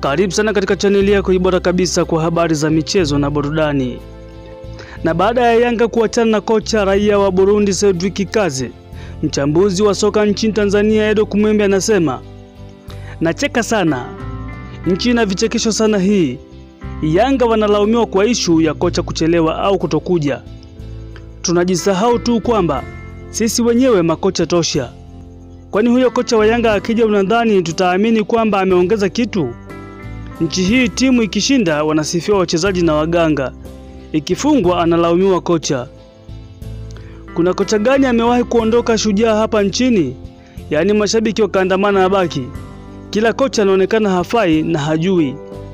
Karibu sana katika chaneli yako bora kabisa kwa habari za michezo na burudani. Na baada ya Yanga kuachana na kocha raia wa Burundi Cedric Kaze, mchambuzi wa soka nchini Tanzania Edo Kumwembe anasema, nacheka sana, nchi ina vichekesho sana hii. Yanga wanalaumiwa kwa ishu ya kocha kuchelewa au kutokuja. Tunajisahau tu kwamba sisi wenyewe makocha tosha. Kwani huyo kocha wa Yanga akija, unadhani tutaamini kwamba ameongeza kitu? Nchi hii timu ikishinda wanasifiwa wachezaji na waganga, ikifungwa analaumiwa kocha. Kuna kocha gani amewahi kuondoka shujaa hapa nchini? Yaani mashabiki wakaandamana na baki, kila kocha anaonekana hafai na hajui.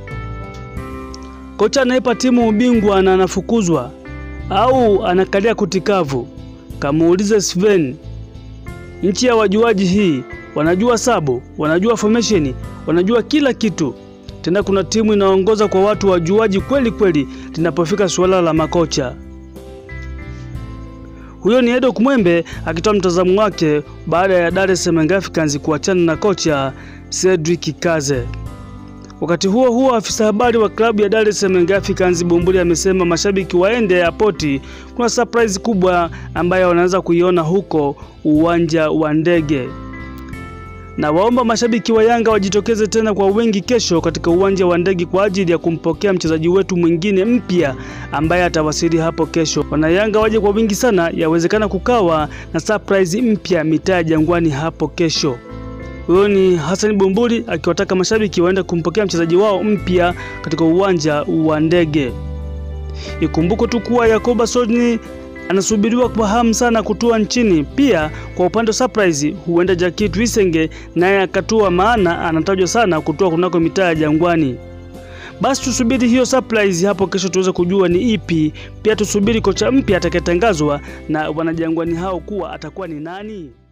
Kocha anaipa timu ubingwa na anafukuzwa au anakalia kutikavu? Kamuulize Sven. Nchi ya wajuaji hii, wanajua sabo, wanajua formation, wanajua kila kitu. Tena kuna timu inaongoza kwa watu wajuaji kweli kweli linapofika suala la makocha. Huyo ni Edo Kumwembe akitoa mtazamo wake baada ya Dar es Salaam Africans kuachana na kocha Cedric Kaze. Wakati huo huo, afisa habari wa klabu ya Dar es Salaam Africans Bumbuli amesema mashabiki waende airport, kuna surprise kubwa ambayo wanaweza kuiona huko uwanja wa ndege na waomba mashabiki wa Yanga wajitokeze tena kwa wingi kesho katika uwanja wa ndege kwa ajili ya kumpokea mchezaji wetu mwingine mpya ambaye atawasili hapo kesho. Wana Yanga waje kwa wingi sana, yawezekana kukawa na surprise mpya mitaa ya Jangwani hapo kesho. Huyo ni Hassan Bumbuli akiwataka mashabiki waende kumpokea mchezaji wao mpya katika uwanja wa ndege. Ikumbuko tu kuwa Yakoba Sodni anasubiriwa kwa hamu sana kutua nchini. Pia kwa upande wa surprise, huenda Jackie Twisenge naye akatua, maana anatajwa sana kutua kunako mitaa ya Jangwani. Basi tusubiri hiyo surprise hapo kesho tuweze kujua ni ipi. Pia tusubiri kocha mpya atakayetangazwa na wanajangwani hao kuwa atakuwa ni nani.